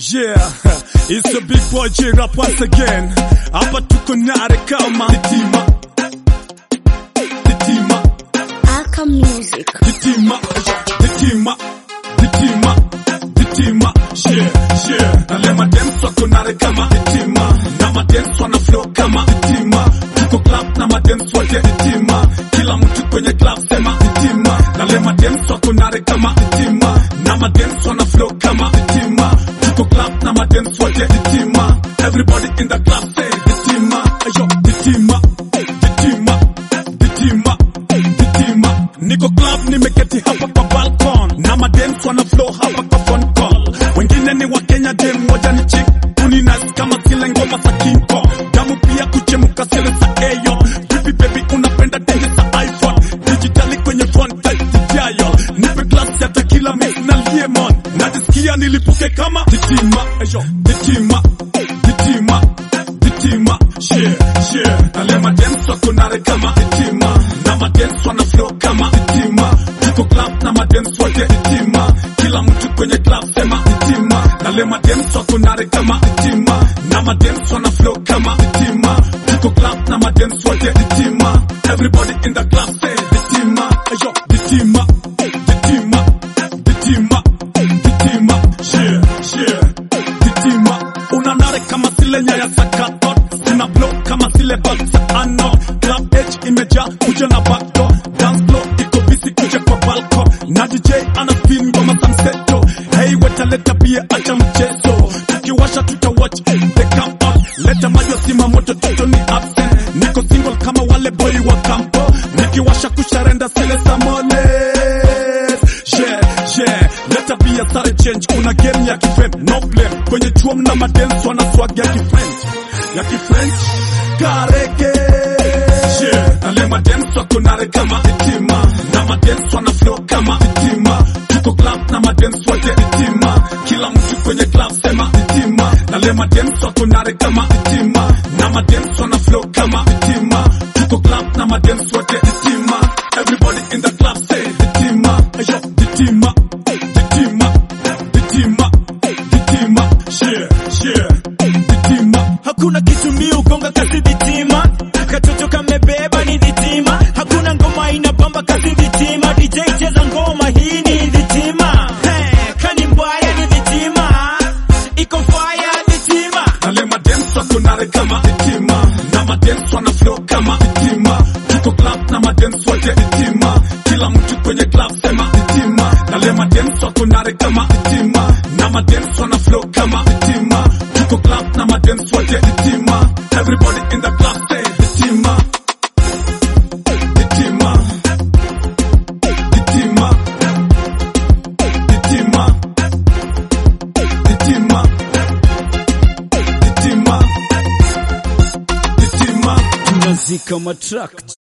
Yeah, it's a big boy J-Rap once again. Hapa tuko nare kama Hitima. Hitima, Aka Music. hitima, hitima, hitima, hitima. Yeah, yeah. Na lema dance wako nare kama Hitima. Na madance wana flow kama Hitima. Tuko club na madance wote Hitima. Kila mtu kwenye club sema Hitima. Na lema dance wako nare kama Hitima. Na madance wana flow kama Hitima. Tuko club na madance wote Hitima. Everybody in the club say Hitima. Ayo, Hitima. Hitima. Hitima. Hitima. Niko club nimeketi hapa kwa balcon na madance wana flow hapa kwa phone call. Wengine ni wa Kenya, dem moja ni chick kuni nice kama zile ngoma za King Kong. Damu pia kuchemuka zile za Ayo. Vipi baby unapenda dende za iPhone digitali kwenye phone type dial. Nipe glass ya tequila mix na lemon. Najisikia nilipuke kama Hitima. Ayo, Hitima. Hitima. Hitima. Yeah, yeah. Na lema dance wako nare kama Hitima. Na madance wana flow kama Hitima. Tuko club na madance wote Hitima. Kila mtu kwenye club sema Hitima. Na lema dance wako nare kama Hitima. Na madance wana flow kama Hitima. Tuko club na madance wote Hitima. Everybody in the club say Hitima. Ayo, Hitima. Hitima. Hitima. Hitima. Yeah, yeah. Hitima. Unanare kama zile nyaya za kathod zina blow kama zile bag za ano club H imejaa kuja na backdoor dance floor iko busy kuja kwa balko na DJ ana spin ngoma za mseto hey weta leta bia acha mchezo tukiwasha tuta watch the come out leta maji sima moto toto ni absent niko single kama wale boy wa kampo nikiwasha kusharenda zile za moles yeah yeah leta bia sare change kuna game ya kifriend no blame kwenye chuo mna madance wana swag ya kifriend ya kifriend kareke yeah na lema dance wako nare kama hitima na madance wana flow kama hitima tuko club na madance wote hitima kila mtu kwenye club sema hitima na lema dance wako nare kama hitima na madance wana flow kama hitima tuko club na madance wote hitima everybody in the club say hitima ayo hitima hitima hitima hitima yeah yeah hitima hakuna kitu mi ugonga kasi vitima katoto kamebeba ni vitima hakuna ngoma inabamba kasi vitima dj cheza ngoma hii ni vitima hey, kani mbaya ni vitima iko fire vitima na lema dance wako nare kama hitima na madance wana flow kama hitima tuko club na madance wote hitima kila mtu kwenye club sema hitima na lema dance wako nare kama hitima na madance wana flow kama hitima tuko club na madance wote hitima everybody in the club say hitima hitima hitima hitima hitima hitima hitima tunazika matrak